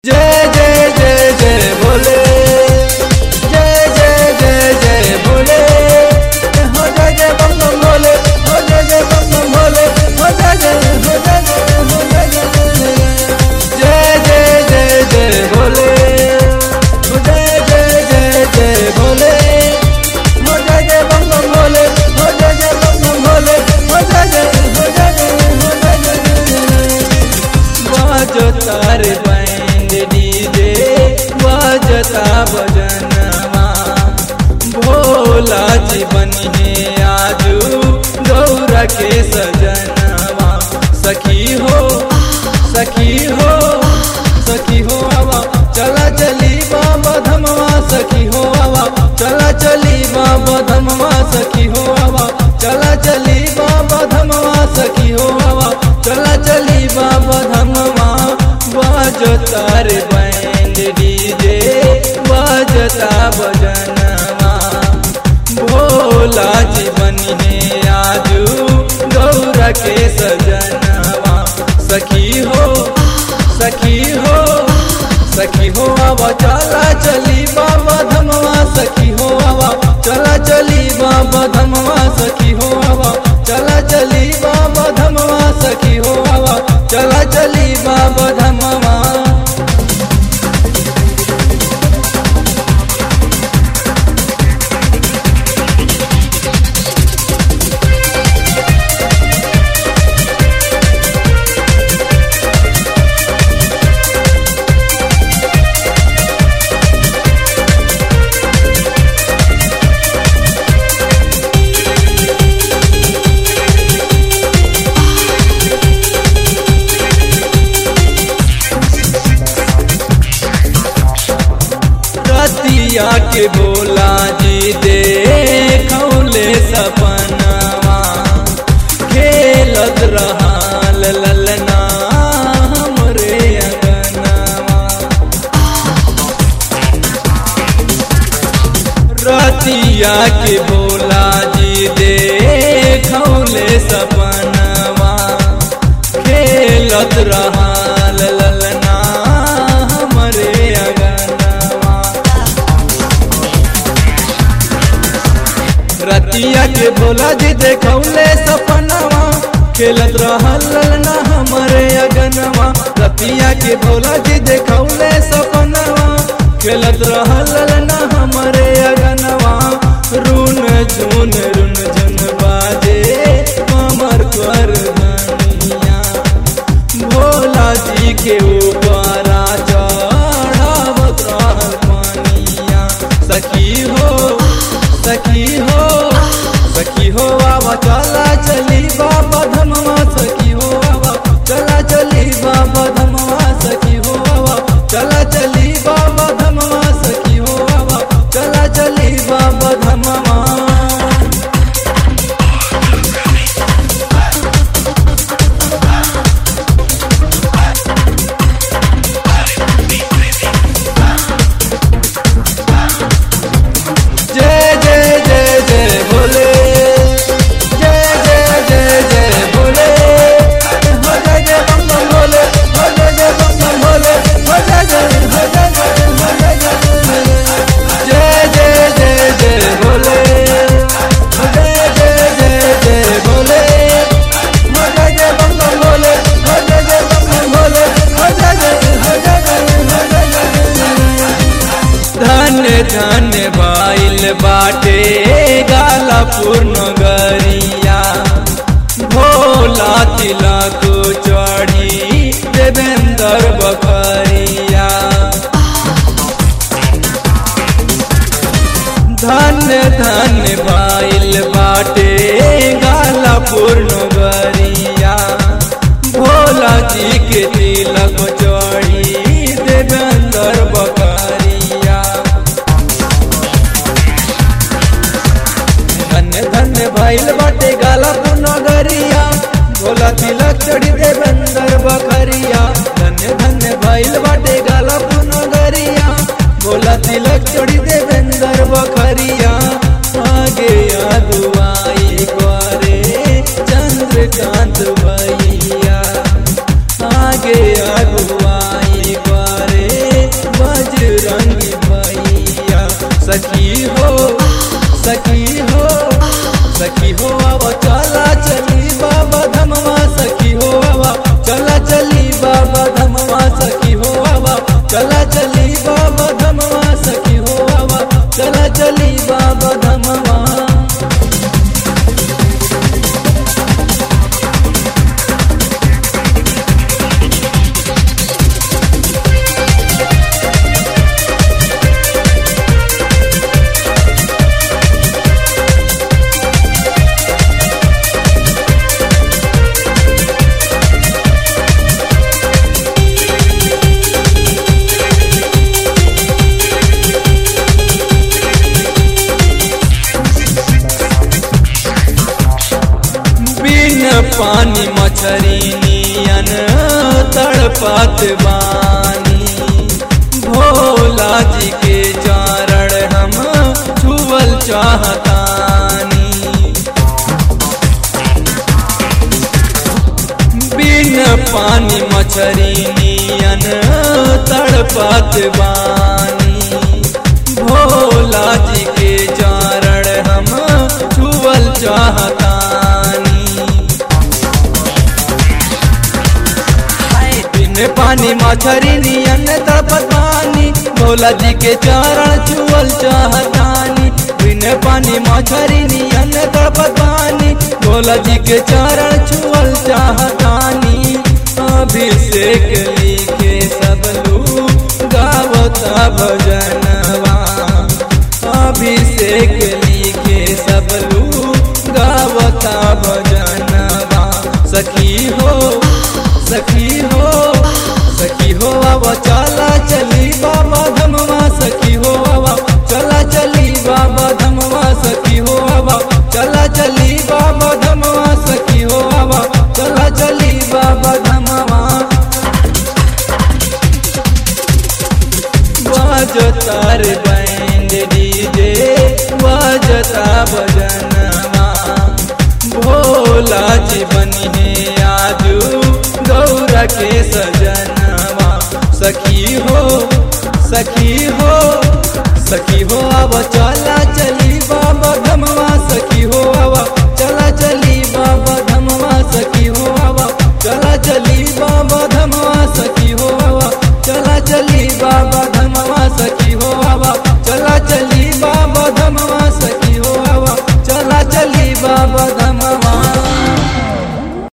जय जय जय जय भोले जय जय जय जय भोले हो जय जय बम बम भोले हो जय जय बम बम भोले हो जय जय हो जय जय हो जय जय जय जय जय भोले हो जय जय जय जय भोले हो जय जय बम बम भोले हो जय जय बम बम भोले हो जय जय हो जय जय हो जय जय बाजो तार बैंड डीजे बाजता बजनवा भोला जी बनिए आजू गौरा के सजनवा सखी हो सखी हो सखी हो आवा चला चली बाबा धमवा सखी हो आवा चला चली बाबा धमवा सखी हो आवा चला चली बाबा धमवा सखी हो आवा चला चली बाबा धमवा बाजता रे बैंड डीजे बाजता बजनवा भोला जी बनिए आजू गौरा के सजनवा सखी हो सखी हो सखी हो आवा चला चली बाबा धमवा सखी हो आवा चला चली बाबा धमवा सखी हो आवा चला चली बाबा धमवा सखी हो आवा चला चली बाबा धमवा रतिया के बोला जी दे खौले सपनवा खेलत रहाल ललना हमरे अंगनवा रतिया के बोला जी दे खौले सपनवा खेलत रहाल ललना हमरे अंगनवा रतिया के भोला जी देखौले सपनवा खेलत रहल ललना हमरे अगनवा रतिया के भोला जी देखौले सपनवा खेलत रहल ललना हमरे अगनवा रुन झुन रुन झुन बाजे हमर कर धनिया भोला जी के ऊपर चढ़ावत रहल पानिया सखी हो सखी हो सखी हो आवा चला चली बाबा धमवा सखी हो आवा चला चली बाबा धमवा सखी हो आवा चला चली बाबा धमवा सखी हो आवा चला चली बाबा धमवा जय जय जय जय भोले जय जय जय जय भोले हो जय जय बम बम भोले हो जय जय बम बम भोले हो जय जय हो जय जय हो जय जय जय जय जय भोले हो जय जय जय जय भोले हो जय जय बम बम भोले हो जय जय बम बम भोले हो जय जय हो जय जय हो जय जय धन्य धन्य बाइल बाटे गाला पूर्ण गरिया भोला तिलक चढ़ी देवेंद्र बकरिया धन्य धन्य बाइल बाटे गाला पूर्ण गरिया भोला जी के तिलक चढ़ी देवेंद्र बकरिया धन्य धन्य भइल बाटे गाला पुनगरिया भोला तिलक चढ़ी देवेंद्र बकरिया धन्य धन्य भइल बाटे गाला पुनगरिया भोला तिलक चढ़ी देवेंद्र बकरिया आगे अदुआई करे चंद्रकांत भैया आगे अगुवाई करे चला चली बाबा धमवा सखी हो आवा चला चली बाबा धमवा बिन पानी मछरी नियन तड़पत बानी भोला जी के चरण हम छुअल चाहतानी बिन पानी मछरी नियन तड़पत बानी भोला जी के चरण हम छुअल चाहतानी बिन पानी मछरी नियन तड़पत बानी भोला जी के चरण छुअल चाहतानी बिन पानी मछरी नियन तड़पत बानी भोला जी के चरण छुअल चाहतानी अभिषेक लिखे सब लोग गावता भजनवा अभिषेक लिखे सब लोग गावता भजनवा सखी हो सखी हो सखी हो आवा चला चली बाबा धमवा सखी हो आवा चला चली बाबा धमवा सखी हो आवा चला चली बाबा धमवा सखी हो आवा चला चली बाबा धमवा बाजता रे बैंड डीजे बाजता भजनवा भोला जी बनी है आजू गौरा के सजनवा सखी हो सखी हो सखी हो अब चला चली बाबा धमवा सखी हो आवा चला चली बाबा धमवा सखी हो आवा चला चली बाबा धमवा